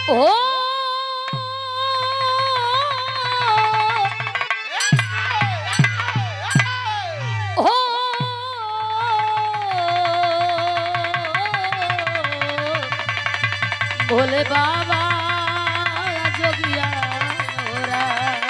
ओ हो भोले बाबा जोगिया होरा।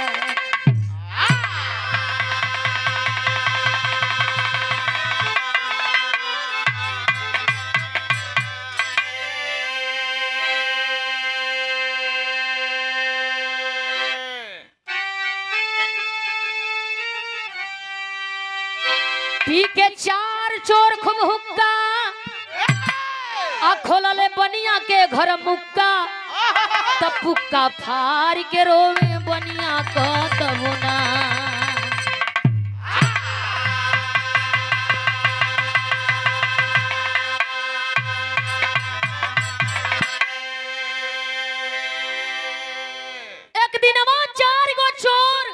पी के चार चोर खूब हुक्का आ खोलले बनिया के घर मुक्का तब पुक्का फार के रोवे बनिया क तबुना एक दिन चार गो चोर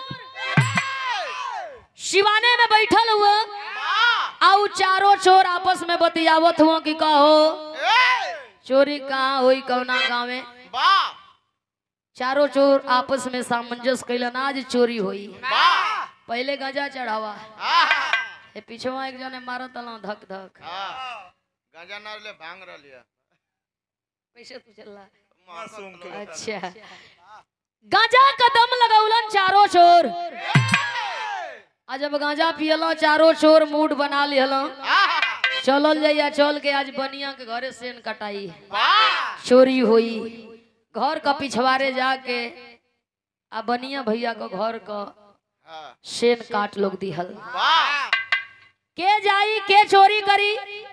शिवाने में बैठल हुआ आउ चारों चोर आपस में बतियावत हुआ कि कहो चोरी कहाँ हुई कौना गाँव में चारों चोर आपस में सामंजस्य कैलन आज चोरी हुई पहले गजा चढ़ावा ए पीछवा एक जने मारत तला धक धक गांजा ना ले भांग रलिया कैसे तू चल मासूम के अच्छा गांजा कदम लगौलन चारों चोर आज जब गांजा पियलो चारों चोर मूड बना लिहलो चलल जाइया चल के आज बनिया के घरे सेन कटाई चोरी हुई घर का पिछवाड़े जाके आ बनिया भैया को घर का सेन काट लोग दिहल के जाई के चोरी करी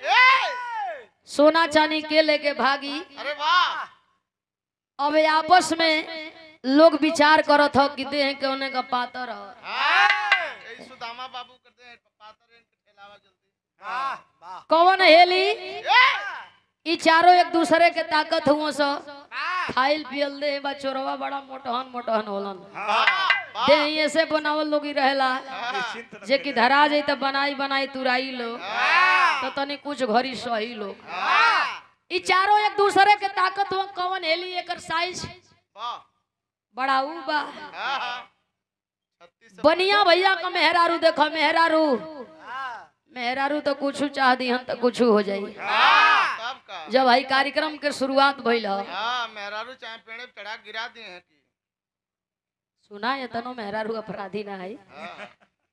सोना चांदी के लेके भागी अरे वाह अब ये आपस में लोग विचार करत हो कि देह के होने का पातर हो यही सुदामा बाबू करते हैं पातर इनके ठेलावा जल्दी कौन हेली ई चारों एक दूसरे के ताकत हुआ सो खाइल पियल दे बा चोरवा बड़ा मोटहन मोटहन होलन दे ऐसे बनावल लोग ही रहेला निश्चिंत जे कि धरा जाई त बनाई बनाई तुराई लो तो तनी कुछ घरी सही लो ई चारों एक दूसरे के ताकत हुआ कौन हेली एकर साइज वाह बड़ा ऊ बा हाँ, हाँ। छत्तीस सौ- बनिया भैया का मेहरारू देखो मेहरारू मेहरारू तो कुछ चाह दी तो कुछ हो जाई हाँ, तब का जब भाई कार्यक्रम के शुरुआत भइल ह, हाँ मेहरारू चाहे पेड़े पे चढ़ा गिरा दिए हैं कि सुना ये तनो मेहरारू अपराधी ना है हाँ।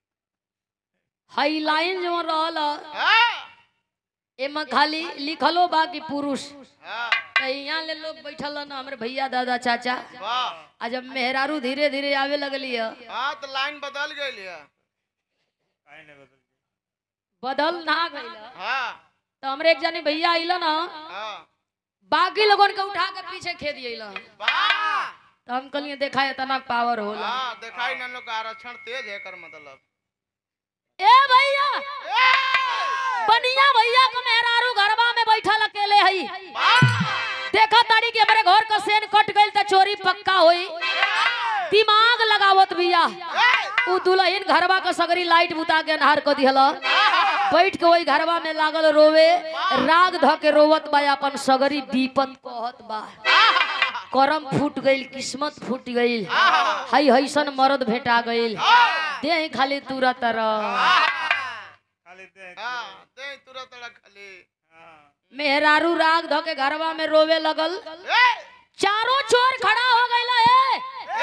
हाई लाइन जो रहल ह, हाँ, एमा खाली लिखलो बा कि पुरुष हाँ, त यहाँ ले लोग बैठल न हमरे भैया दादा चाचा वाह आ जब मेहरारू धीरे धीरे आवे लगली ह, हाँ तो लाइन बदल गई है काहे नहीं बदल गई? बदल ना गइल ह। हाँ तो हमरे एक जनी भैया आइलन न हाँ बाकी लोगन के उठा के पीछे खेद अइलन वाह तो हम कहलिए देखा इतना पावर होला हाँ दिखाई न लोग का आरक्षण तेज है कर मतलब ए भैया बनिया भैया का मेहरारू घरवा में बैठल अकेले हई देखा तारी के हमारे घर का सेन कट गइल त चोरी पक्का होई दिमाग लगावत भैया उ दुल्हन घरवा का सगरी लाइट बुता के नहार को दिहला बैठ के वही घरवा में लागल रोवे राग ध के रोवत बा अपन सगरी विपत कहत बा करम फूट गइल किस्मत फूट गइल हई हईसन मर्द भेटा गइल देह खाली तुरत रह खाली दे हाँ दे तुरंत तड़ा खाली हाँ मेहरारू राग ध के घरवा में रोवे लगल ए! चारों चोर खड़ा हो गइला है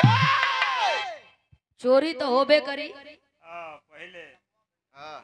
चोरी तो होबे करी हाँ पहले हाँ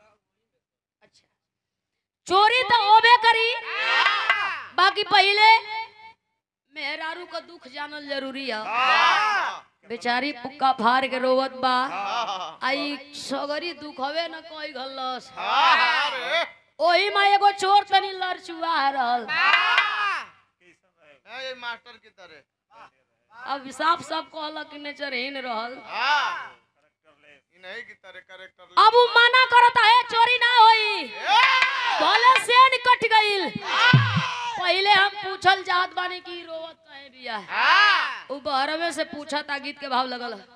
चोरी तो होबे करी बाकी पहले मेहरारू का दुख जानल जरूरी है हाँ बेचारी पुक्का फाड़ के रोवत बा हाँ आई सगरी दुख हवे न कोई घल्लस हाँ रे ओही में एगो चोर तनी लड़चुआ रहल कैसन रहे हाँ, ये मास्टर की तरह अब साफ साफ कहलक कि नेचरहीन रहल हाँ करेक्टर ले इन्हीं की तरह करेक्टर अब उ मना करता है चोरी ना होई भले सेन कट गइल पहले हम पूछल चाहत बानी कि रोवत काहे बिया हाँ उ बहरवे से पूछा ता गीत के भाव लगल है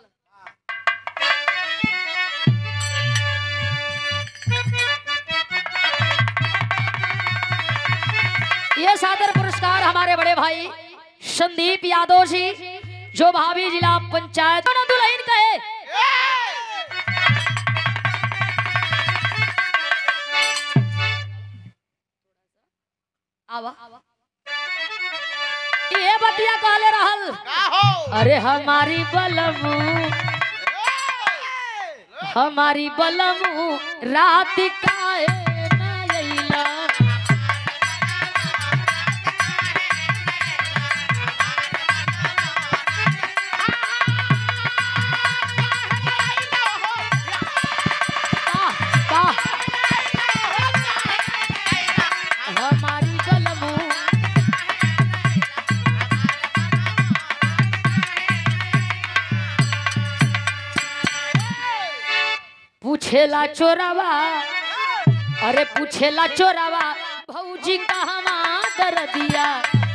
ये सादर पुरस्कार हमारे बड़े भाई संदीप यादव जी जो भाभी जिला पंचायत दोनों दुल्हन कहे आवा ये बतिया कहले रहल का हो अरे हमारी बलमू हमारी बलमू रात काहे ना अइला वाह, वाह। हमारी बलमू पूछेला चोरावा अरे पूछेला चोरावा भौजी कहवा दर दिया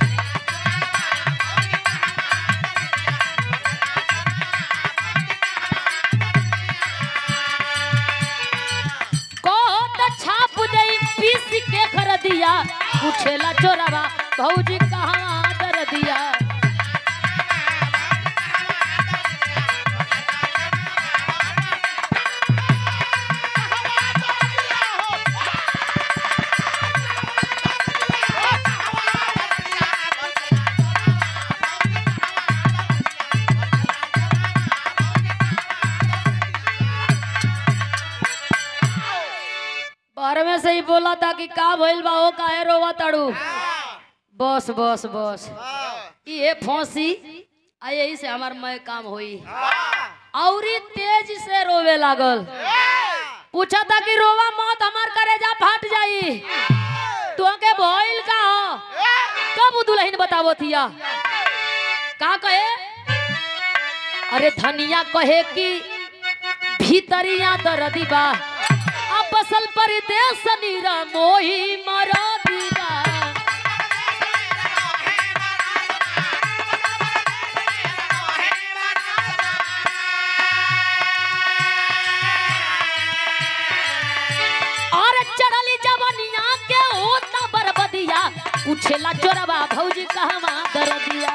कोट छाप दे पीस के कर दिया पूछेला चोरावा भौजी कहवा दर दिया बाहर में से ही बोला था कि का भइल बा ओ काहे रोवा ताड़ू बस बस बस ये फांसी आ यही से हमार मैं काम होई औरी तेज से रोवे लागल पूछा था कि रोवा मौत हमार करेजा फाट जाई तो के भइल का हो कब उ दुल्हन बतावो थिया का कहे अरे धनिया कहे कि भीतरिया दर्दी बा अब बसल परदेश नीरा मोही मरा दीवा और चढ़ली जवनिया के होता बरबदिया पूछेला चोरवा भौजी कहवा दरदिया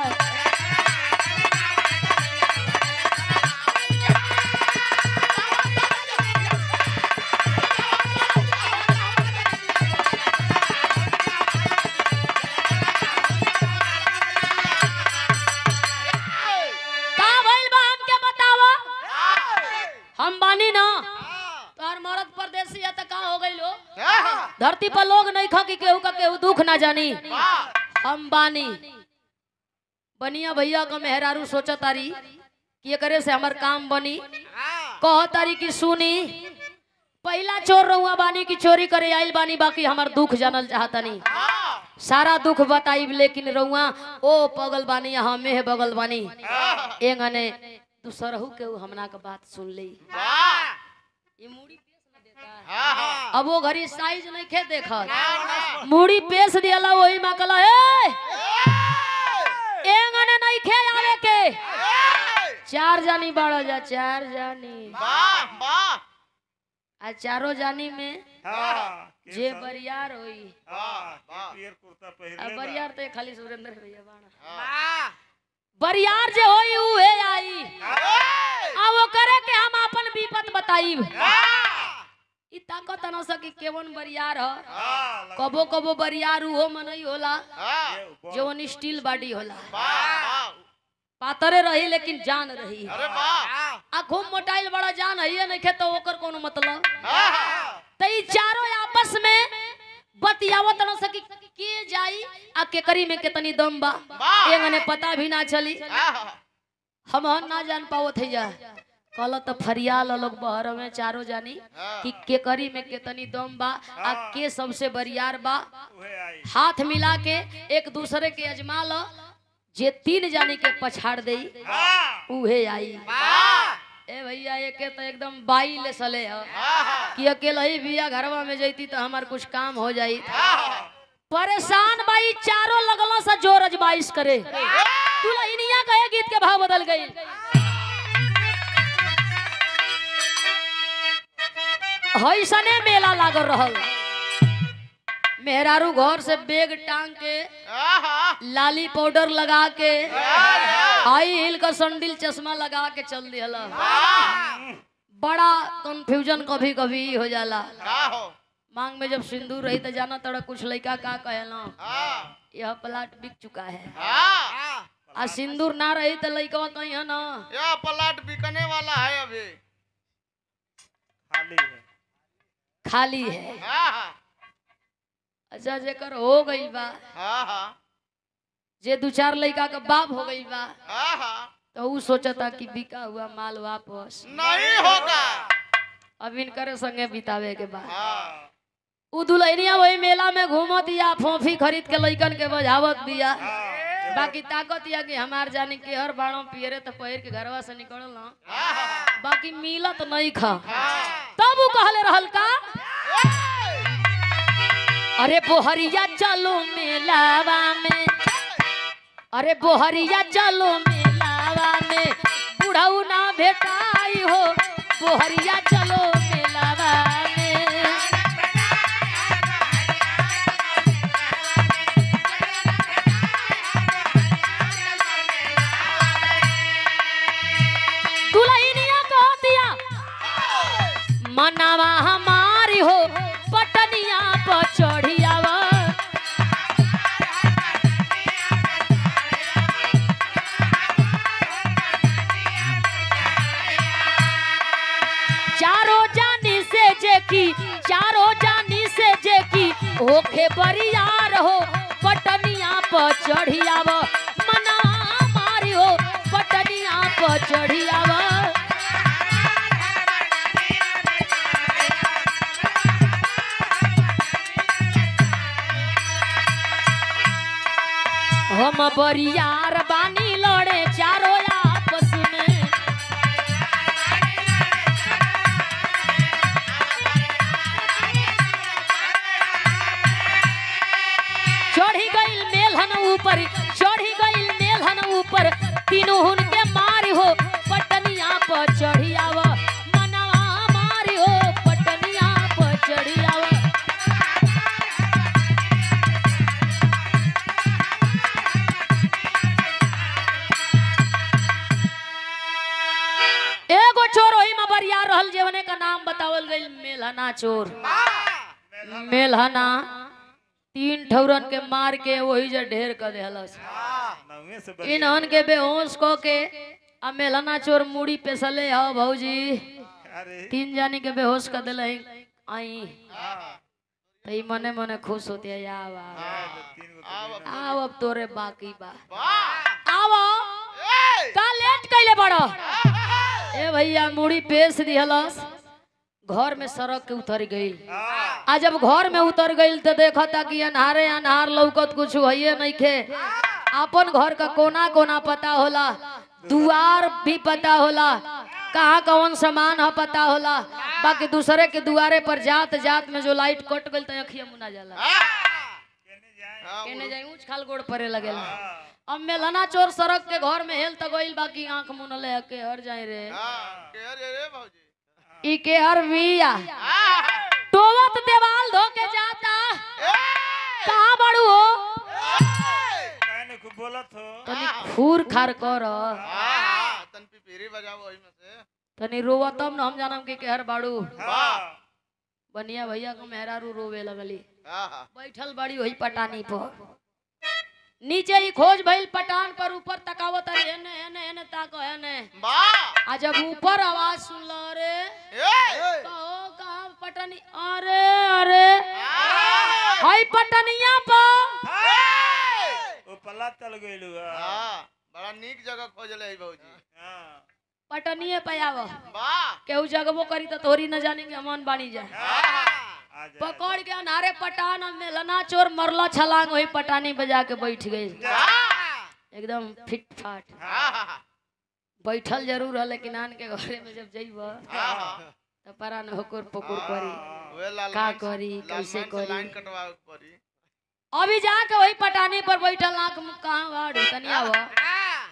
का भइल बा हमके बतावा हम बानी ना तोहर मरद परदेसी है त का हो गइल हो धरती पर लोग नहीं खा कि केहू का केहू दुख ना जानी हम बानी बनिया भैया का मेहरारू सोचा तारी कि एकरे से हमर काम बनी कह तारी कि सुनी पहला चोर रहुआ बानी की चोरी करे आइल बानी बाकी हमर दुख जानल चाहतनी सारा दुख बताइब लेकिन रहुआ ओ पगल बानी यहाँ में बगल बानी एंगने दूसरहू के ऊ हमना के बात सुन ली ये मूड़ी पेश न देता अब वो घड़ी साइज नहीं खे देखत मूड़ी पेश दियाला वही में कहला ए एंगने नहीं खे आवे के चार जानी बाड़ो जा चार जानी आ चारो जानी में हाँ, जे बरियार होई हाँ, के पियर कुर्ता आ पहिरले बा। बरियार तो खाली सुरेंद्र भैया बाड़ा बरियार जे होई उहे आई आ वो करे के हम अपन विपत बताइब ई ताकत न सकी केवन बरियार ह हाँ, लग- कबो कबो बरियार उहो मनई होला ये ऊपर- जवन स्टील बॉडी होला पातरे रही लेकिन जान रही अरे वाह आ खूब मोटाइल बड़ा जान है नहीं तो ओकर कोनो मतलब हाँ, तो ई चारों आपस में बतियावत न सकी के जाई आ केकरी में कितनी दम बा एंगने पता भी ना चली हाँ, हम हन ना जान पावत है जा कल तो फरियाल लोग बहर में चारों जानी कि केकरी में कितनी दम बा आ के सबसे बरियार बा उहे आई हाथ मिला के एक दूसरे के अजमा लो जे तीन जानी के पछाड़ दे हाँ, उहे आई हाँ, ए भैया ये के तो एकदम बाई ले सले ह हाँ, कि अकेला ही बिया घरवा में जैती तो हमार कुछ काम हो जाई हाँ, परेशान बाई चारों लगलो सा जोर अजमाइश करे दुल्हनिया कहे गीत के भाव बदल गई हईसने मेला लागल रहल मेहरारू घर से बैग टांग के आहा लाली पाउडर लगा के हाई हिल का संडिल चश्मा लगा के चल दिया बड़ा कंफ्यूजन कभी कभी हो जाला का हो मांग में जब सिंदूर रही तो जाना तोड़ा कुछ लड़का का कहला हाँ यह प्लाट बिक चुका है हाँ आ सिंदूर ना रही तो लड़का कहीं है ना यह प्लाट बिकने वाला है अभी खाली है खाली है हाँ हाँ अच्छा जेकर हो गई बा हाँ हाँ जे दू चार लड़का का बाप हो गई बा हाँ हाँ तो ऊ सोचता कि बिका हुआ माल वापस नहीं होगा अब इनकर संगे बितावे के बाद हाँ उ दुल्हनिया वही मेला में घूमत या फोफी खरीद के लइकन के बजावत दिया हाँ बाकी ताकत या कि हमार जाने के हर बाड़ों पियरे तो पहिर के घरवा से निकलल ना हाँ बाकी मिलत नहीं खा हाँ तब उ कहले रहल का अरे बोहरिया चलो मेलावा में अरे बोहरिया चलो मेलावा में बुढ़ऊ ना भेटाई हो बोहरिया चलो मेलावा में दुल्हनिया कह दिया मनावा हमारी हो पटनिया पर चढ़ियावा चारों जानी से जे की चारों जानी से जे की ओखे बरियार हो पटनिया पर चढ़ियावा मनावा हमारी हो पटनिया पर चढ़ियावा हम बरियार बानी लड़े चारों आपस में चढ़ी गईल मेलहन ऊपर चढ़ी गईल मेलहन ऊपर तीनों हुन के मारी हो पटनिया पर चढ़ी आव मनवा मारी हो पटनिया पर चढ़ी आव एगो चोर ओही में बरिया रहल जेवने का नाम बतावल गईल मेलहना चोर मेलहना तीन ठौरन के मार के वही जे ढेर कर देहलस नौवे से बढ़िया इन्हन के बेहोश को के आ मेलहना चोर मुड़ी पेसले हो भौजी अरे तीन जानी के बेहोश कर दिले आई हाँ तो ई मने मने खुश होती है या बा तीन गो तो बिना- आओ अब तोरे बाकी बा वाह आओ ए का लेट कैले बड़ो ए भैया मुड़ी पेश दिहलस घर में सड़क के उतर गई हाँ आ जब घर में उतर गई तो देखा था कि अनहारे अनहार लौकत कुछ है नहीं खे अपन घर का कोना कोना पता होला दुआर भी पता होला कहाँ कौन सामान है पता होला बाकी दूसरे के दुआरे पर जात जात में जो लाइट कट गई तो अखिया मुना जाला कहने जाए केने जाई ऊंच खाल गोड़ परे लगेला हाँ अब मेलना चोर सड़क के घर में हेल तो गइल बाकी आंख मुनले के हर जाए रे हाँ के रे रे भौजी ई के हर बिया हाँ टोवत देवाल धो के जाता ए कहाँ बड़ू हो कहने खूब बोलत हो तनी खूर खार कर हाँ तन पिपीरी बजाओ वही में से तनी रोवा तब न हम जानम कि केहर बाड़ू हाँ बनिया भैया को मेहरारू रोवे लगली हाँ हाँ बैठल बड़ी वही पटानी पर नीचे ही खोज भइल पटान पर ऊपर तकावत अरे एने एने एने ताको एने वाह आ जब ऊपर आवाज सुनल रे ए कहो कहाँ पटनी अरे अरे हाँ हई पटनिया पर वो पल्ला तल गइलू हाँ बड़ा नीक जगह खोजले है भौजी हाँ पटनिए पे आव वाह केहू जगबो करी तो तोरी न जानेंगे अमन बानी जाए आ जाए पकड़ के अनारे पटान में लना चोर मरला छलांग वही पटानी बजा के बैठ गई एकदम फिट फाट हाँ हाँ बैठल जरूर है लेकिन आन के घरे में जब जइब हाँ तो परा न होकर पकुर करी वे लाल का करी कैसे करी लाइन कटवा पड़ी अभी जाके वही पटानी पर बैठल आंख मुख कहाँ बाड़ू तनिया वो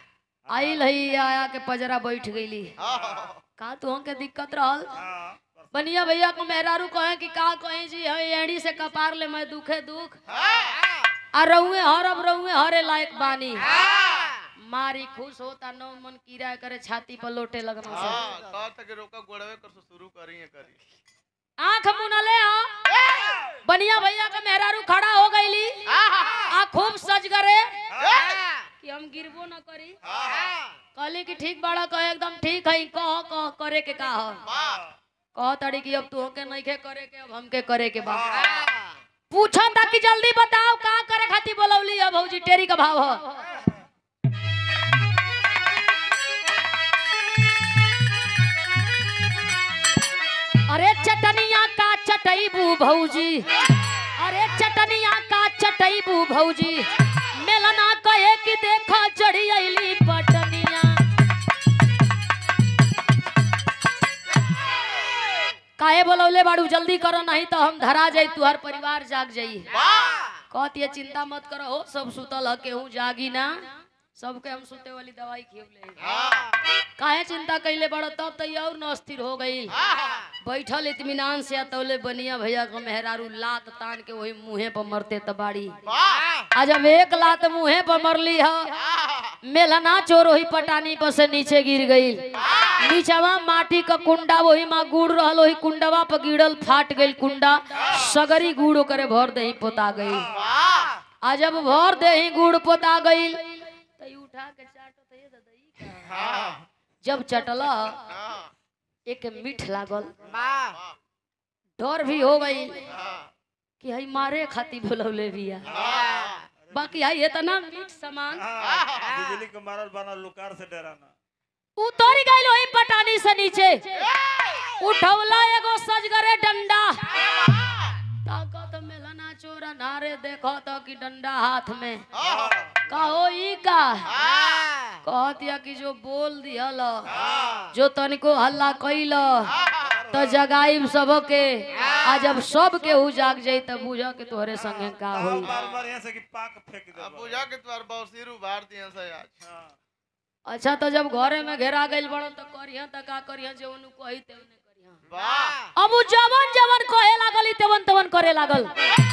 आइल हई आया के पजरा बैठ गईली हाँ का तू के दिक्कत रहल हाँ बनिया भैया को मेहरारू कहे कि का कहे जी हम एड़ी से कपार ले मैं दुखे दुख आ रहुए हर अब रहुए हरे लायक बानी मारी खुश होता नो मन कीरा करे छाती पर लोटे लगना से हाँ कहत है कि रोका गोड़वे कर से शुरू करी है करी आंख मुनले आ बनिया भैया का मेहरारू खड़ा हो गईली आ खूब सज गरे कि हम गिरबो न करी कहली कि ठीक बाड़ा कहे एकदम ठीक है कह कह करे के का ह कह तड़ी कि अब तू के नहीं के करे के अब हमके करे के बा पूछा था कि जल्दी बताओ का करे खातिर बोलौली है भौजी टेरी का भाव ह अरे चटनिया का चटईबू भौजी अरे चटनिया का चटईबू भौजी मेलना कहे कि देखा चढ़ी अली पटनिया काहे बोलौले बाड़ू जल्दी करो नहीं तो हम धरा जाई तुहार परिवार जाग जाई कहती है चिंता मत करो हो सब सुतल ह केहू जागी ना सबके हम सुते वाली दवाई खियवले काहे चिंता कैले बड़ो तब तो ये और न अस्थिर हो गई बैठल इत्मीनान से तौले बनिया भैया को मेहरारू लात तान के वही मुंहे पर मरते तबाड़ी आज जब एक लात मुंहे पर मरली ह मेलना चोर वही पटानी पर से नीचे गिर गई नीचवा माटी का कुंडा वही माँ गुड़ रहल वही कुंडवा पर गिरल फाट गई कुंडा सगरी गुड़ ओकरे भर दही पोता गई आ जब भर दही गुड़ पोता गई तई उठा के चाटत ये ददई का जब चटला एक मीठ लागल डर भी हो गई कि हई मारे खाती बोलौले बिया बाकी हई इतना मीठ सामान बिजली के मारल बनल लुकार से डराना उतर गई वही पटानी से नीचे उठौला एगो सजगरे डंडा ताकत मेलना चोरा नारे देखो तो कि डंडा हाथ में कहो ई का कहतिया कि जो बोल दिहल जो तनिको हल्ला कैल तो जगाइब सबके आ जब सब केहू जाग जाई तब बुझ के तोहरे संगे का होई मार मार यहाँ से कि पाक फेंक दे अब बुझा के तुम्हार बौसीर उभार दिए से आज अच्छा तो जब घरे में घेरा गइल बड़ो तो करिया त का करिया जे ओनु कही ते ओने करिया वाह अब उ जवन जवन कहे लागल ई तेवन तेवन करे लागल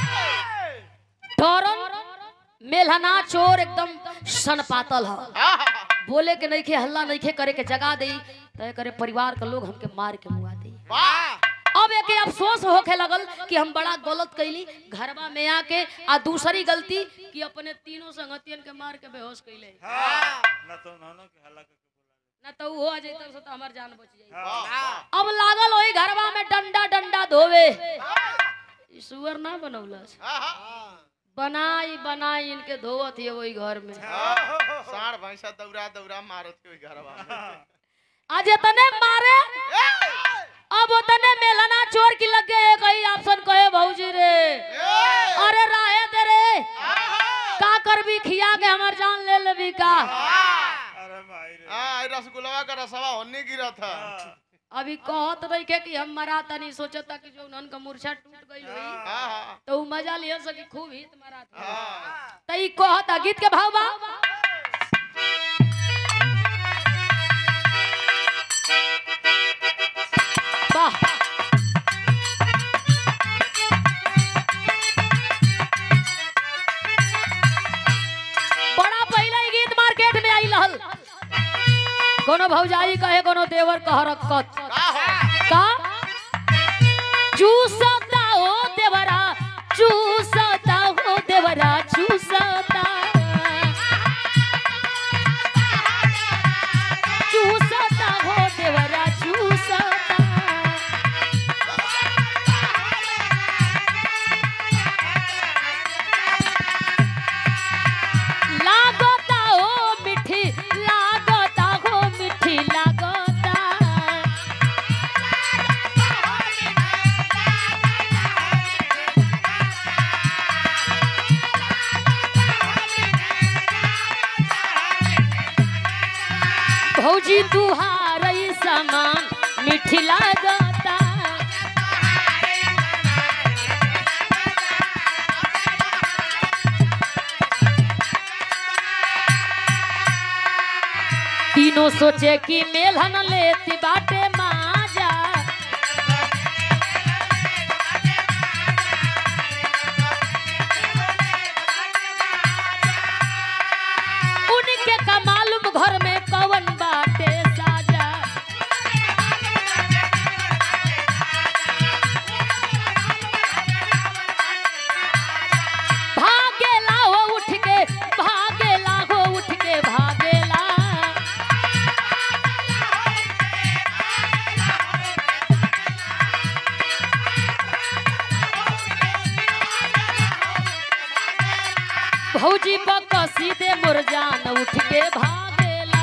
डरन मेलहना चोर एकदम सन पातल ह बोले के नइखे हल्ला नइखे करे के जगा देई तय करे परिवार के लोग हमके मार के मुआ देई वाह अब एके अफसोस होखे लगल कि हम बड़ा गलत कैली घरवा में आके आ दूसरी गलती कि अपने तीनों संगतियन के मार के बेहोश कैले ना तो उन्होंने के हल्ला करके बोला ना तो उ हो जाई तब से तो हमार जान बच जाई हाँ। अब लागल वही घरवा में डंडा डंडा धोवे ई सुअर ना बनौलस बनाई बनाई इनके धोवत है वही घर में साढ़ भैंसा दौड़ा दौड़ा मारत के ओई घरवा में आज इतने मारे अब उतने मेलना चोर की लग गए कहीं ऑप्शन कहे भौजी रे अरे राहे दे रे का कर भी खिया के हमर जान ले लेबी का अरे माई रे हाँ रसगुल्ला का रसवा होने गिरा था अभी कहत रही के कि हम मरा तनी सोचता कि जो उनन का मूर्छा टूट गई हुई हाँ हाँ तो उ मजा लिया सकी खूब हित मरा था हाँ तई कहता गीत के भाव बा वाह बड़ा पहले ही गीत मार्केट में आई रहल कोनो भौजाई कहे कोनो देवर कह रखत का हो का चूसता हो देवरा चूसता हो देवरा चूसता चूसता हो देवरा चूसता लागता हो मिठी लागता हो मिठी लागता भौजी तुहारई समान मिठी लागता तीनों सोचे कि मेलहन लेती बाटे माजा भौजी पक सीधे मुरजान उठ के भागेला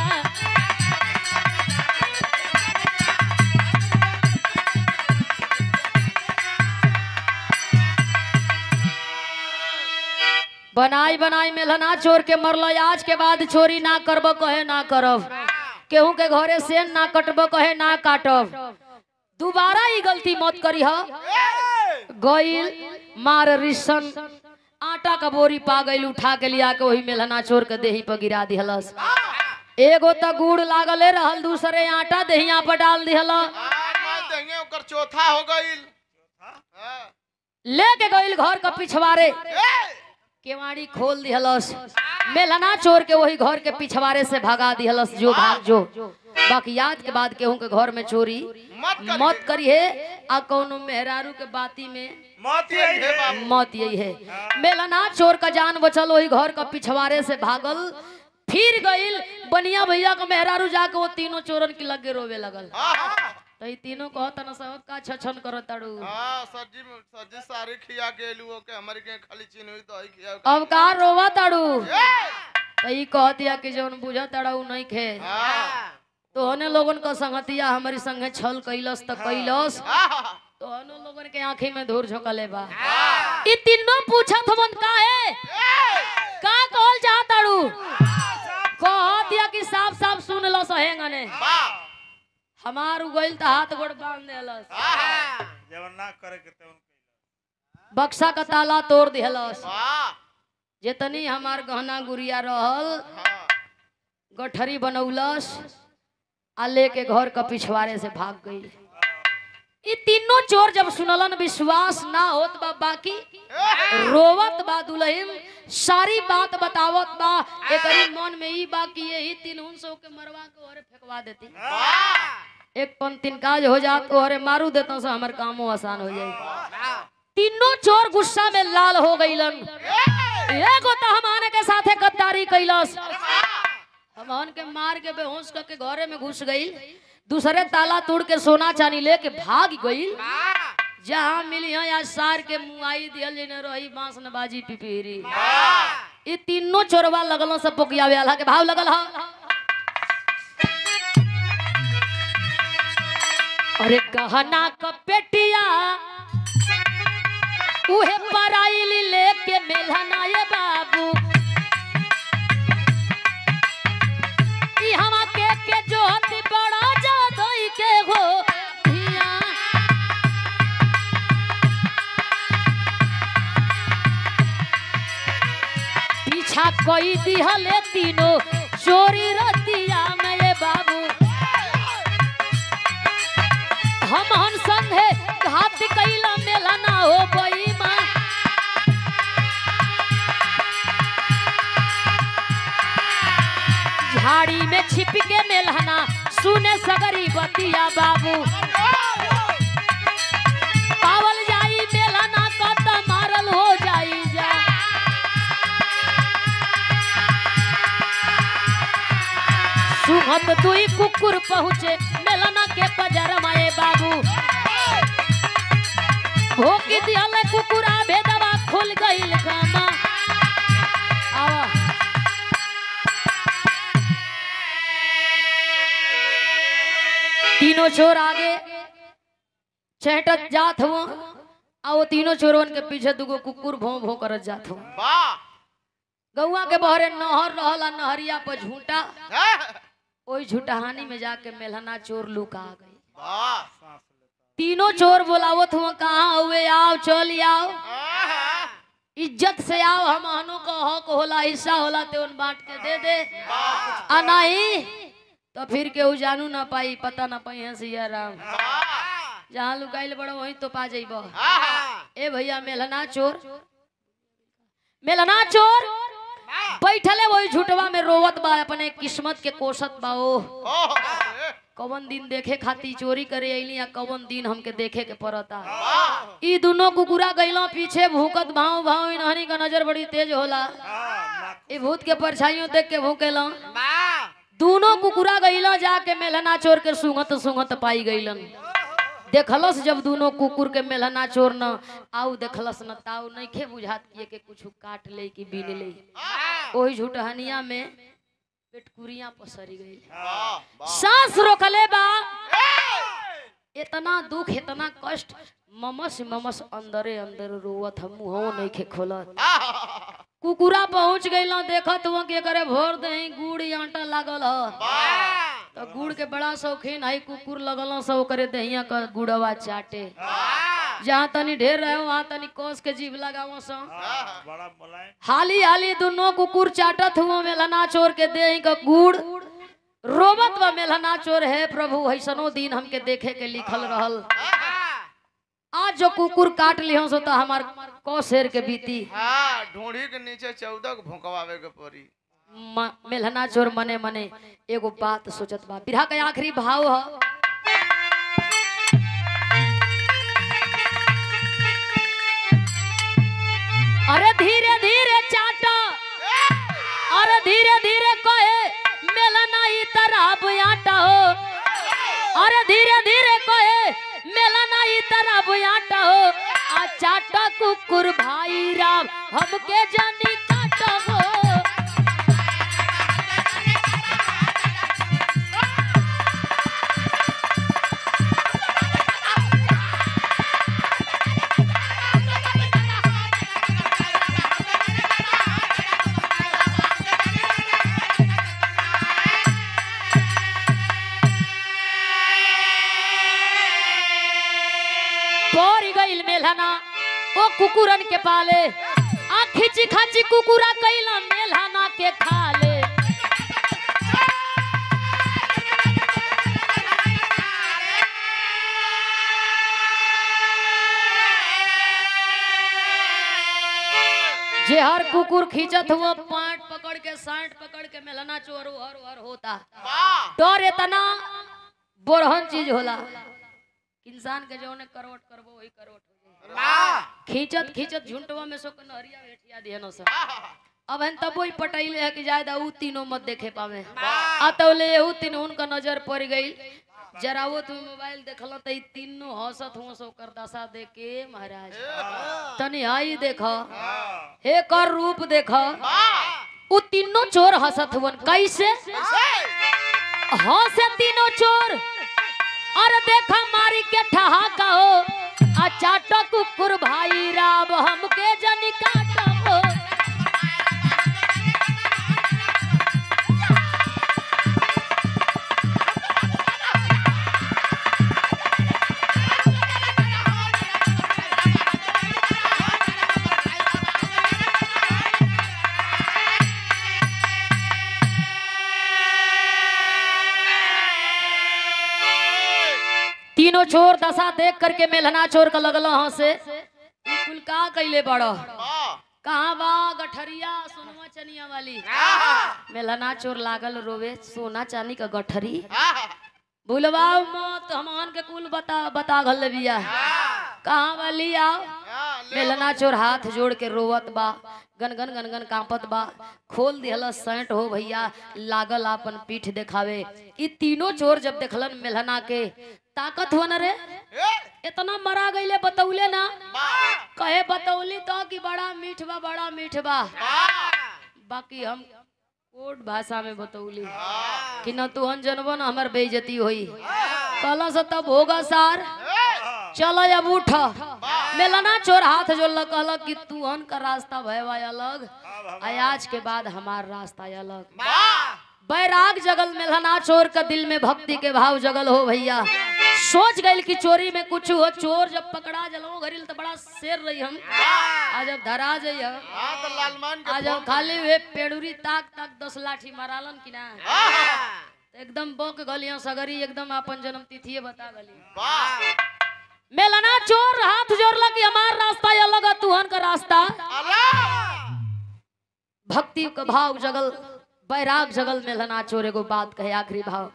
बनाई बनाई मेलना चोर के मरल आज के बाद चोरी ना करब कहे ना करब केहू के घरे से ना कटब कहे ना काटब दोबारा ई गलती मत करी ह गइल मार रिसन आटा का बोरी पा गइल उठा के लिया के वही मेलना चोर के देही पर गिरा दिहलस एगो त गुड़ लागले रहल दूसरे आटा देहिया पर डाल दिहल आ, मार देंगे ओकर चौथा हो गइल हाँ। लेके गइल घर का पिछवाड़े ए! केवाड़ी खोल दिहलस मेलना चोर के वही घर के पिछवाड़े से भगा दिहलस जो भाग जो बाकी याद के बाद केहू के घर में चोरी मत करिए। मत करिए आ कौनो मेहरारू के बाती में मौत यही हे है बाबू मौत यही है मेलना चोर का जान बचल वही घर का पिछवाड़े से भागल फिर गइल बनिया भैया का मेहरारू जाके वो तीनों चोरन के लगे रोवे लगल हाँ, हाँ। तो ई तीनों कहत न सब का छछन करो ताड़ू हाँ, सब्जी में- सब्जी सारी खिया के एलू ओके हमारी के खाली चीन हुई दही खिया अब का रोवा ताड़ू ए! तो ई कहतिया कि जौन बुझा ताड़ू नहीं खे हाँ। तो हने लोगन का संगतिया हमारी संगे छल कैलस त कैलस हाँ। तो हने लोगन के आंखी में धूर झोंकले बा ई तीनों पूछत हमन का है का कहल चाहताड़ू कह दिया कि साफ साफ सुन लो सहेंगने वाह। हमार उगइल त हाथ गोड़ बांध देलस हाँ। जब ना करे के तेवन कइला बक्सा का ताला तोड़ दिहलस वाह। जितनी हमार गहना गुड़िया रहल हाँ। गठरी बनौलस आ लेके घर का पिछवाड़े से भाग गई ई तीनों चोर जब सुनलन विश्वास ना होत बा बाकी रोवत बा दुल्हन सारी बात बतावत बा एकरी मन में ई बा कि यही तीन सौ के मरवा के ओरे फेंकवा देती वाह। एक पंक्तिन काज हो जात ओरे मारू देता से हमर कामो आसान हो जाई तीनों चोर गुस्सा में लाल हो गईलन एगो तो हमारे के साथे गद्दारी कैलस हमन के मार के बेहोश करके घरे में घुस गई दूसरे ताला तोड़ के सोना चांदी लेके भाग गई जहाँ मिली है या सार के मुआई दियल जेने रही बांस न बाजी पिपीरी ये तीनों चोरवा लगल सब पोकिया वाला के भाव लगल हा अरे गहना क पेटिया उहे पराइली लेके मेलहना ये बाबू ई हवा के के जोहती बड़ा जादोई के हो धिया पीछा कोई दिहले तीनों चोरी रतिया में ये बाबू हम हन संगे घात कैला मेला ना हो बई माँ झाड़ी में छिप के मेलहना सुने सगरी बतिया बाबू पावल जाई मेलहना कत मारल हो जाई जा सुहत दुई कुकुर पहुँचे मेलना के पजर माए बाबू भोकी दिहले कुकुरा भेदवा खुल गईल गामा आवा तीनों चोर आगे चहटत जात हुआ आ वो तीनों चोरवन के पीछे दुगो कुकुर भों भों करत जात हुआ वाह। गौआ के बहरे नहर रहल आ नहरिया पर झूठा हाँ। ओई झूठहानी में जाके मेलहना चोर लुका गई वाह। सांस लेता तीनों चोर बोलावत हुआ कहाँ हुए आओ चल आओ हाँ। इज्जत से आओ हम हनो का हक होला हिस्सा होला ते उन बांट के दे दे वाह। आ नहीं तो फिर केहू जानू ना पाई पता ना पाई हंसिया राम वाह। जहाँ लुकाइल बड़ो वहीं तो पा जाइब हाँ। ए भैया मेलना चोर मेलना चोर बैठले वही झूठवा में रोवत बा अपने किस्मत के कोसत बा ओ ओह, ए, कवन दिन देखे खाती चोरी करे अइली या कवन दिन हमके देखे के पड़ता वाह। ई दोनों कुकुरा गइलो पीछे भूकत भाव भाव इनहनी का नजर बड़ी तेज होला हाँ नाक ई भूत के परछाइयों देख के भूकेलो दोनों कुकुरा गइलो जाके मेलना चोर के सुंगत सुंगत पाई गइलन देखलस जब दोनों कुकुर के मेलना चोर न आऊ देखलस न ताऊ नहीं खे बुझात किए के कुछ काट ले कि बीन ले ओही झूठहनिया में पेटकुरिया पसरी गई वाह वाह सांस रोकले बा इतना दुख इतना कष्ट ममस ममस अंदरे अंदर रोवत हम मुंहो नहीं खे खोलत कुकुरा पहुंच गइल देखत हुआ के करे भोर दही गुड़ आटा लागल ह तो गुड़ के बड़ा शौकीन है कुकुर लगल सब करे दहिया का गुड़वा चाटे जहाँ तनी ढेर रहे वहाँ तनी कोस के जीभ लगावो सो बड़ा मुलायम हाली हाली दोनों कुकुर चाटत हुआ मेलना चोर के दही का गुड़ रोबत व मेलना चोर है प्रभु ऐसनो दिन हमके देखे के लिखल रहल आज जो कुकुर काट लियो सो तो हमार कौ शेर के बीती हाँ ढूंढी के नीचे चौदह को भोंकवावे के पड़ी म- मेलना चोर मने मने एगो बात सोचत बा बिरहा के आखिरी भाव ह अरे धीरे धीरे चाटा अरे धीरे धीरे कहे मेलना ई तरफ आटा हो अरे धीरे धीरे कहे मेलना ई तरफ आटा हो आ चाटा कुकुर भाई राम हमके जानी काटा हो पौरी गईल मेलहना ओ कुकुरन के पाले आ खिची खाची कुकुरा कैला मेलहना के खाले जे हर कुकुर खींचत हुआ पाट पकड़ के साठ पकड़ के मेलना चोर हर हर होता वाह डर इतना बोरहन चीज होला इंसान के जो करोट करबो वही करोट हो जाई वाह खींचत खींचत झुंटवा में सो के नहरिया भेटिया दिहनो सब अब हन तब वही पटैले है कि जायदा ऊ तीनों मत देखे पावे अतौले ऊ तीन उनका नजर पड़ गई जरा वो तुम मोबाइल देखल त ई तीनों हंसत हो सो कर दशा देख के महाराज तनी आई देख हे कर रूप देख ऊ तीनों चोर हंसत हुवन कैसे हंसे तीनों चोर और देखा मारी के ठहाका हो आ चाटो कुकुर भाई राम हमके जनी काटो हो तीनों चोर दशा देख करके मेलना चोर का लगल हंसे ई कुल का कैले बड़ो कहाँ बा गठरिया सोनवा चनिया वाली मेलना चोर लागल रोवे सोना चांदी का गठरी भूलवा मत हमन के कुल बता बता घल बिया कहाँ वाली आओ मेलना चोर हाथ जोड़ के रोवत बा गनगन गनगन कांपत बा खोल दिहल सैंट हो भैया लागल आपन पीठ देखावे ई तीनों चोर जब देखलन मेलना के ताकत हो न रे इतना मरा गईले बतौले ना कहे बतौली तो कि बड़ा मीठ बा बड़ा मीठ बा बाकी हम कोड भाषा में बतौली कि न तू हन जनबो न हमर बेइज्जती होई कहला से तब होगा सार चलो अब उठ मेलना चोर हाथ जोड़ल कहल कि तू हन का रास्ता भयवा अलग आ आज के बाद हमार रास्ता अलग बैराग जगल मेलना चोर का दिल में भक्ति के भाव जगल हो भैया सोच गइल कि चोरी में कुछ हो चोर जब पकड़ा जलो घरिल तो बड़ा शेर रही हम आज जब धरा जइया हाँ तो लालमान के आज जब खाली वे पेड़ुरी ताक ताक दस लाठी मारालन कि ना तो एकदम बक गलियों सगरी एकदम अपन जन्म तिथिये बता गली वाह मेलना चोर हाथ जोड़ला कि हमार रास्ता अलग है तुहन का रास्ता अल्लाह भक्ति का भाव जगल बैराग जगल मेलना चोर एगो बात कहे आखिरी भाव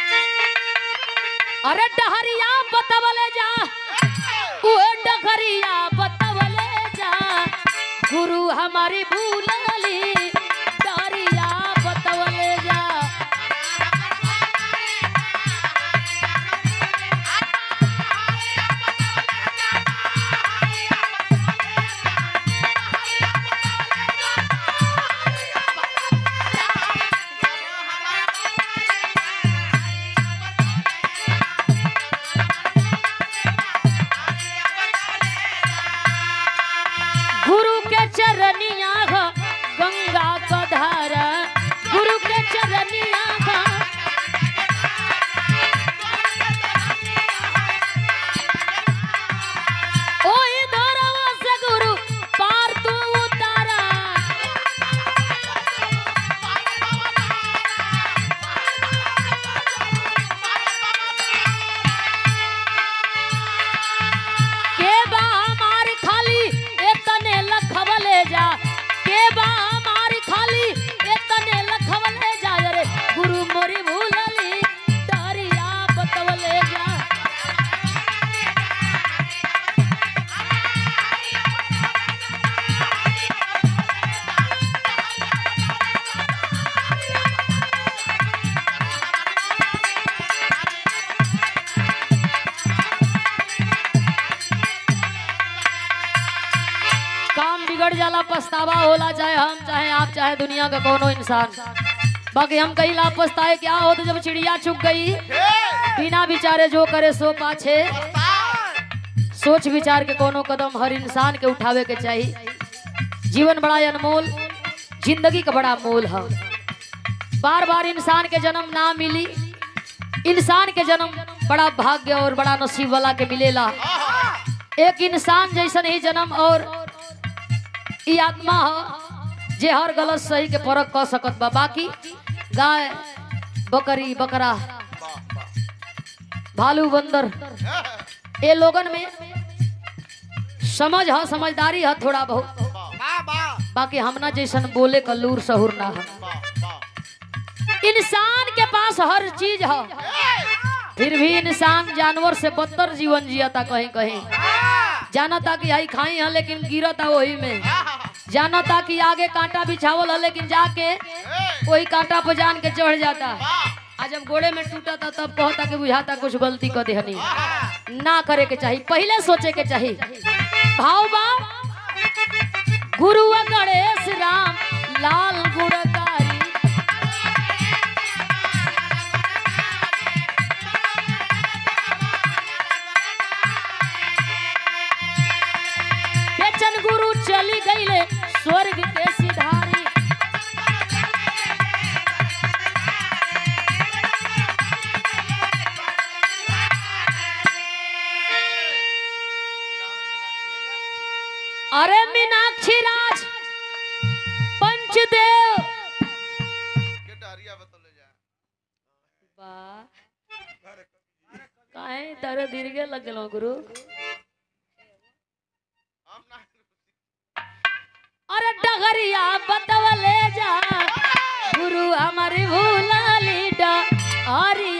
अरे डहरिया बतवले जा उहे डहरिया बतवले जा गुरु हमारी भूलली डहरिया बतवले जा बिगड़ जाला पछतावा होला चाहे हम चाहे आप चाहे दुनिया का कोनो इंसान बाकी हम कहीं ला पछताए क्या हो तो जब चिड़िया चुग गई बिना विचारे जो करे सो पाछे सोच विचार के कोनो कदम हर इंसान के उठावे के चाहिए जीवन बड़ा अनमोल जिंदगी का बड़ा मोल है बार बार इंसान के जन्म ना मिली इंसान के जन्म बड़ा भाग्य और बड़ा नसीब वाला के मिलेला एक इंसान जैसन ही जन्म और ई आत्मा ह जे हर गलत सही के फर्क कर सकत बा बाकी गाय बकरी बकरा भालू बंदर ये लोगन में समझ है समझदारी है थोड़ा बहुत बाकी हमना जैसन बोले का लूर सहूर ना है इंसान के पास हर चीज है फिर भी इंसान जानवर से बदतर जीवन जियता कहीं कहीं जानता कि आई खाई है लेकिन गिरता वही में जानता कि आगे कांटा बिछावल है लेकिन जाके वही कांटा पर जान के चढ़ जाता आ जब गोड़े में टूटा था तब कहता कि बुझाता कुछ गलती कर देहनी ना करे के चाहिए पहले सोचे के चाहिए भाव बा गुरु गणेश राम लाल गुणकारी बेचन गुरु चली गईले स्वर्ग के सिधारी अरे मीनाक्षी राज पंचदेव काहे तारे दीर्घे लगलो गुरु अरे डगरिया बतवले जा गुरु हमारी भूला लीडा अरे